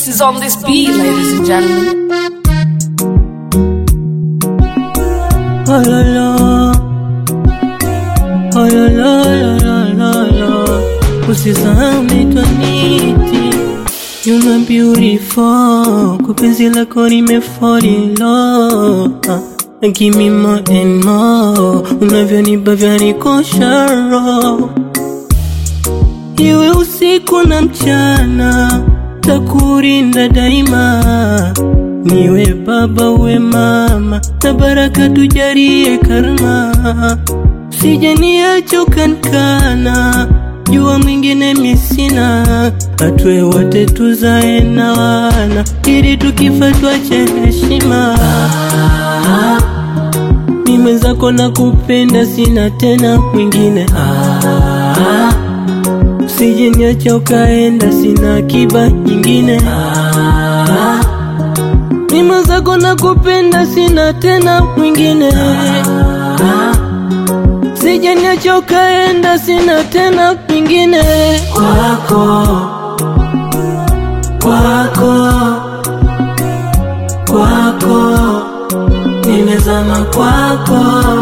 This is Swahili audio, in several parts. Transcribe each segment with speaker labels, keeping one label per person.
Speaker 1: X is on this beat, ladies and gentlemen.
Speaker 2: Oh la la, oh la la la la la la. Usisahau naitwa Niti, you know beautiful. Kwa penzi lako nime fall in love. Ah, Give me more and more, unavyonipa vyanikosha roho. Iwe usiku na mchana, takurinda daima. Niwe baba uwe mama, na baraka tujarie karma. Sije niache ukanikana, jua mwingine misina. Atwe wote tuzae na wana, ili tukifa tuache heshima. Mi mwenzako na kupenda, sina tena mwingine. Ah, Usije niacha ukaenda, sina akiba nyingine. Ah, Ni mwenzako na kupenda, sina tena mwingine. Ah, Usije niacha ukaenda, sina tena mwingine. Kwako, kwako, kwako, nimezama kwako,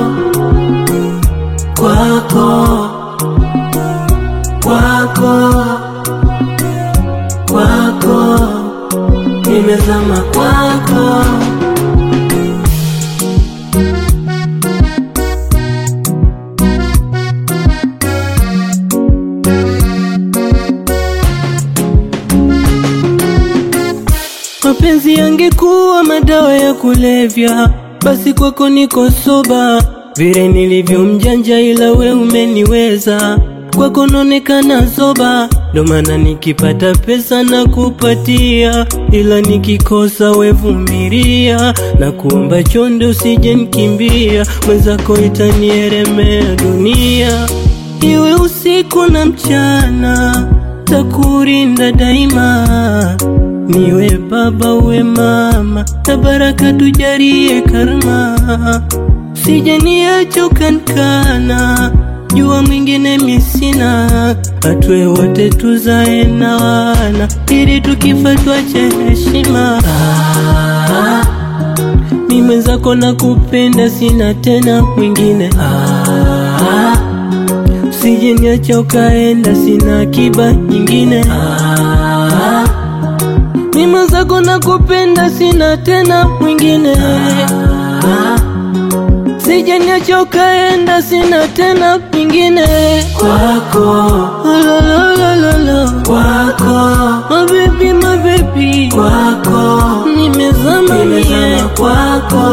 Speaker 2: kwako kwako kwako nimezama kwako mapenzi yangekuwa madawa ya kulevya basi kwako niko soba vile nilivyo mjanja ila we umeniweza kwako naonekana zoba ndo maana nikipata pesa na kupatia ila nikikosa wevumilia na kuomba chonde usije nkimbia mwenzako itanielemea dunia iwe usiku na mchana takurinda daima niwe baba uwe mama na baraka tujarie karma sije niache ukanikana jua mwingine misina atwe wote tuzae na wana ili tukifa tuache heshima ah, mi mwenzako na kupenda sina tena mwingine ah, usije niacha ukaenda sina akiba nyingine ah, mi mwenzako na kupenda sina tena mwingine ah, Sije niacha ukaenda, sina tena pingine kwako, la la la la la kwako, mabebi mabebi kwako, nimezama mie kwako,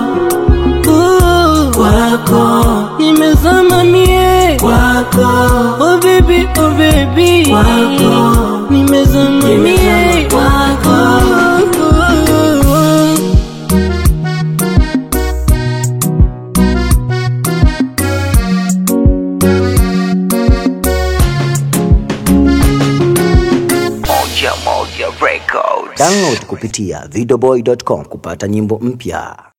Speaker 2: Uh, kwako, nimezama mie kwako, oh baby oh baby kwako, nimezama mie kwako.
Speaker 3: Moja Moja Records.
Speaker 4: Download kupitia videoboy.com kupata nyimbo mpya.